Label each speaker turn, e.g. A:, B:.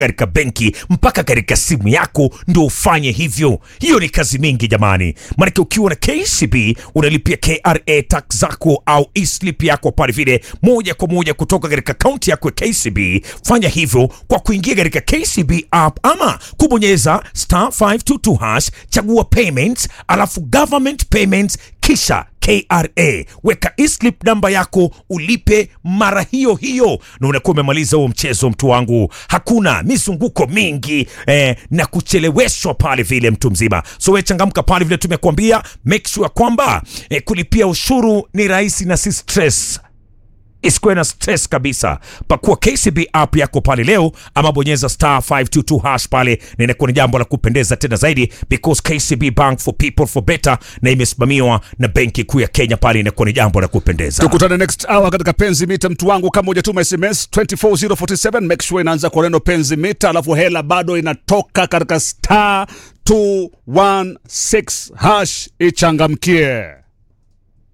A: katika benki mpaka katika simu yako ndo ufanye hivyo. Hiyo ni kazi mingi jamani, maanake ukiwa na KCB unalipia KRA tax zako au e-slip yako pale vile moja kwa moja kutoka katika akaunti yako ya KCB. Fanya hivyo kwa kuingia katika KCB app ama kubonyeza star 522 hash, chagua payments, alafu government payments, kisha KRA weka e-slip namba yako ulipe mara hiyo hiyo, na unakuwa umemaliza huo mchezo, mtu wangu. Hakuna mizunguko mingi eh, na kucheleweshwa pale vile, mtu mzima. So we changamka pale vile tumekuambia, make sure kwamba eh, kulipia ushuru ni rahisi na si stress isikuwe na stress kabisa. Pakua KCB app yako pale leo, ama bonyeza star 522 hash pale, na inakuwa ni jambo la kupendeza tena zaidi, because KCB Bank for people for better, na imesimamiwa na Benki Kuu ya Kenya. Pale inakuwa ni jambo la kupendeza.
B: tukutane next hour katika penzi mita mtu wangu kama hujatuma sms 24047 make sure inaanza kwa neno penzi mita alafu hela bado inatoka katika star 216 hash ichangamkie